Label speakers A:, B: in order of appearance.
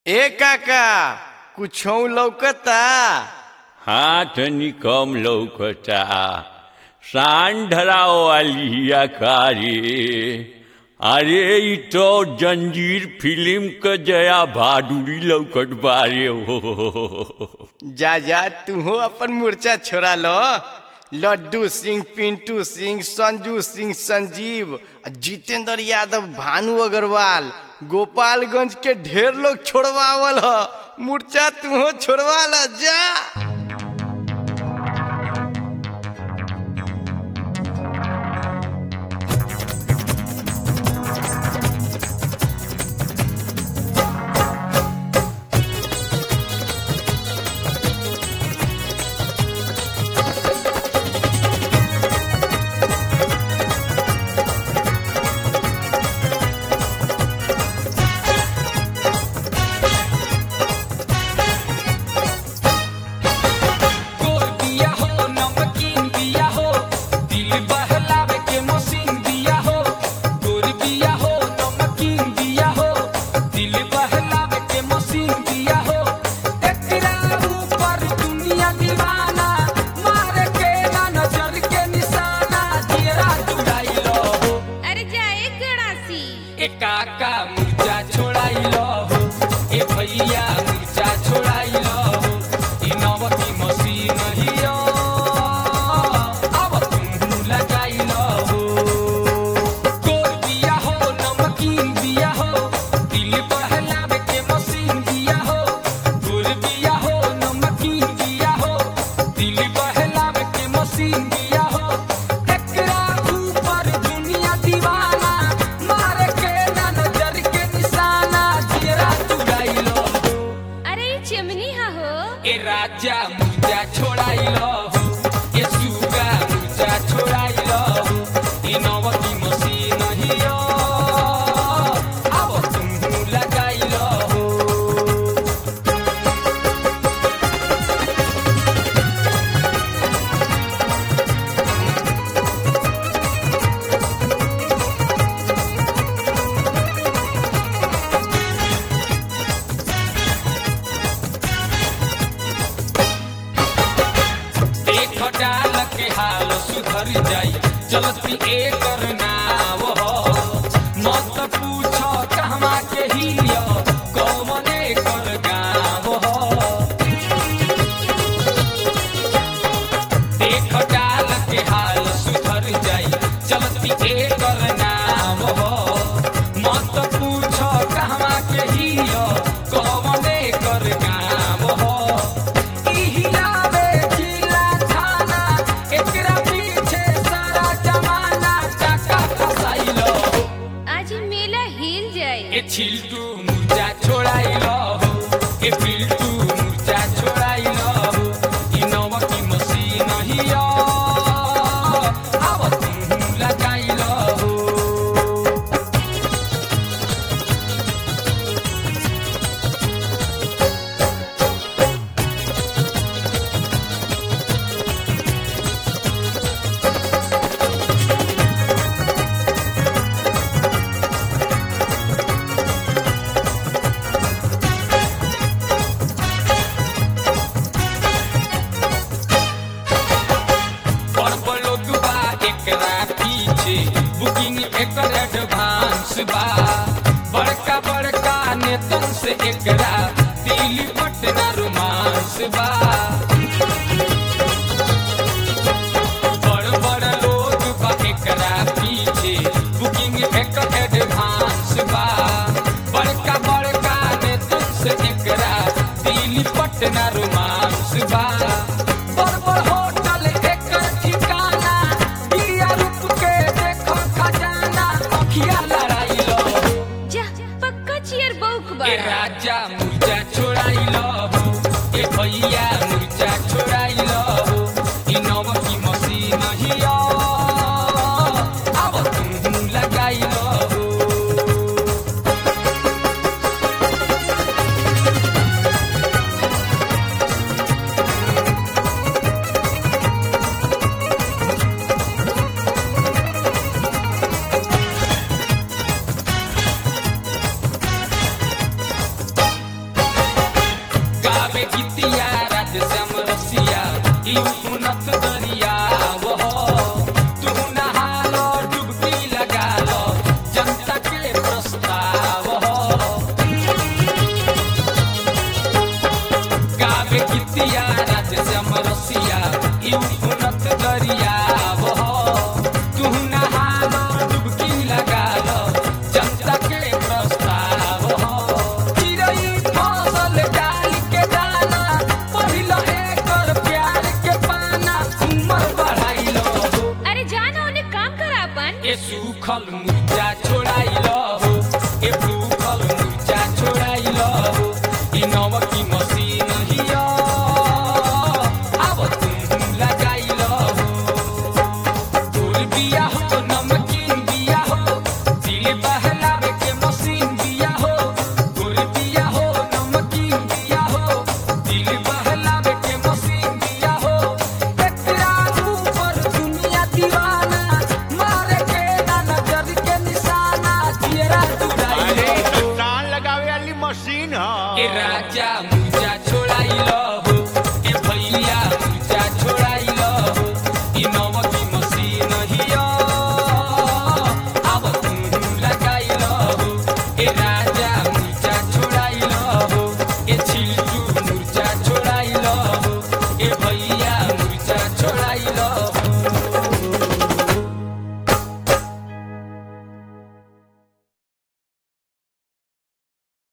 A: ए काका कुछो लौकता
B: हाथ निकम लौकता सांढराव वाली कारी अरे इ तो जंजीर फिल्म क जया बहादुरी लौकत बारे हो
A: जा जा तूहो अपन मूर्छा छोड़ा लो लड्डू सिंह पिंटू सिंह संजू सिंह संजीव आ जितेंद्र यादव भानु अग्रवाल गोपालगंज के ढेर लोग छोड़वावल ह मूर्छा तूहो छोड़वा ला जा
C: गोर दिया हो नमकीन दिया हो दिल बहलावे के मशीन दिया हो गोर दिया हो नमकीन दिया हो दिल बहलावे के मशीन दिया हो एकरा ऊपर दुनिया दीवाना मारे के ना नजर के निशाना दियरा चुड़ाई लो हो
D: अरे जाए गड़ासी
C: ए काका मुर्जा छोड़ाई लो हो ए भैया मुर्जा छोड़ाई लो हो ई नवकी मशीन हियो अब तुम लगाई लो हो गोर दिया हो नमकीन दिया हो दिल बहलावे के मशीन दिया हो गोर दिया हो नमकीन दिया हो दिल बहलावे के मशीन दिया हो एकरा ऊपर दुनिया दीवाना मारे के ना नजर के निशाना जियरा चुराई लो हो
D: अरे ये चिमनी हा हो
C: ए राजा मुर्जा छोड़ाई लो हो ए सुगा मुर्जा छोड़ाई लो हो ई नवकी मशीन हियो अब तुम लगाई लो हो देख डाल के हाल सुधर जाई चलती एकर नाव हो मत पूछो कहवा के हियो कौन एकर गाँव हो देख डाल के हाल सुधर जाई चलती एकर नाव हो मत पूछो कहवा के हियो कौन एकर गाँव हो इहिलावे जिला थाना एकरा पीछे सारा जमाना चाका फसाइलो
D: आज ये मेला हिल जाए
C: ए छिलटू मुर्जा छोड़ाइलो हो ए पिलटू मुर्जा छोड़ाइलो हो ई नवकी मशीन हियो अब तुम लगाइलो हो और लोग बा एकरा पीछे बुकिंग एकर एडवांस बा बड़का बड़का नेतन से एकरा दिल्ली पटना रोमांस बा बड़ बड़ लोग बा एकरा पीछे बुकिंग एकर एडवांस बा बड़का बड़का नेतन से एकरा दिल्ली पटना रोमांस बा बड़ बड़ होटल एकर ठिकाना दिया रूप के देखो खजाना अखिया लड़ाई लो
D: जा पक्का चियर बौक
C: ए
D: बड़ा
C: राजा मुर्जा छोड़ाई लो हो ए भैया मुर्जा छोड़ाई लो हो ई नवकी मशीन हियो अब तुम लगाई लो हो गावे गीतिया राधे श्याम रसिया ई उन्नत दरिया वो तू नहालो डुबकी लगा लो जनता के प्रस्ताव हो गावे गीतिया राधे श्याम रसिया ई उन्नत दरिया वो तू नहालो डुबकी लगा लो जनता के प्रस्ताव हो चिड़ै फसल डाल के दाना पहिलो एकर प्यार के पाना उमर बढ़ाइलो हो
D: अरे जाना उन्हें काम करा अपन
C: ए सूखल मुर्जा छोड़ाइलो हो ए सूखल मुर्जा छोड़ाइलो हो ई नव